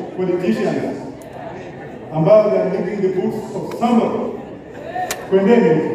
politicians ambao they are licking the boots of somebody. Kwendeni huko.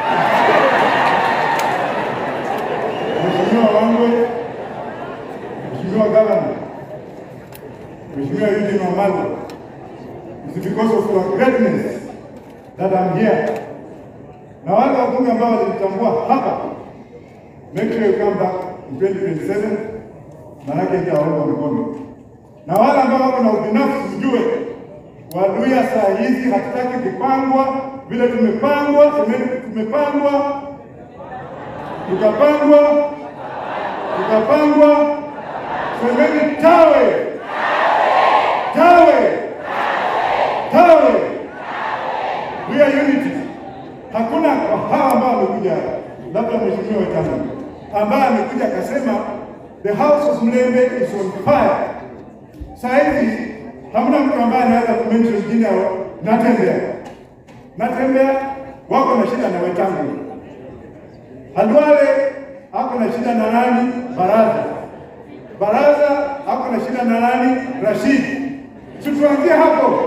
Mheshimiwa Wangwe, Mheshimiwa Gavana, Mheshimiwa Eugene Wamalwa, it's because of your greatness that I'm here. Na wale wabunge ambao walinitambua hapa, make sure you come back in 2027, manake nitawaunga mkono. Na wale ambao wako na ubinafsi, mjue Waluya saa hizi hatutaki kupangwa vile tumepangwa, semeni tumepangwa, tukapangwa, tukapangwa, semeni tawe, tawe, tawe, we are unity. Hakuna hawa ambao wamekuja, labda mheshimiwa Wetangula ambaye amekuja akasema the house of Mlembe is on fire. Saa hizi hamna mtu ambaye anaweza kumention jina Natembea. Natembea wako na shida na Wetangula. Halwale ako na shida na nani? Baraza. Baraza ako na shida na nani? Rashid. Si tuanzie hapo.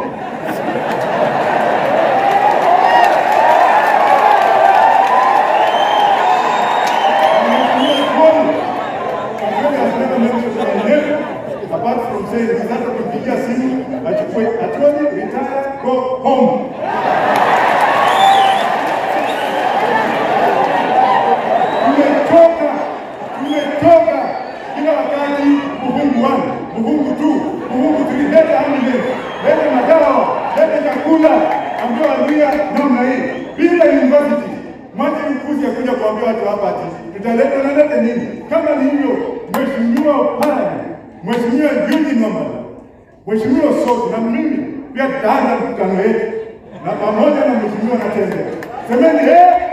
Apart from saying sasa kupigia simu achukue atuoni retire go home. Tumetoka, tumetoka kila wakati Muhungu one, Muhungu two, Muhungu three, leta ambulance, leta madawa, leta chakula, ambia Waluya namna hii bila university. Mwache mkuzi ya kuja kuambia watu hapa ati tutaleta nalete nini? Kama ni hivyo, Mheshimiwa Parani, Mheshimiwa Eugene Wamalwa, Mheshimiwa Soti na mimi pia tutaanza mkutano wetu na pamoja na Mheshimiwa Natembea, semeni eh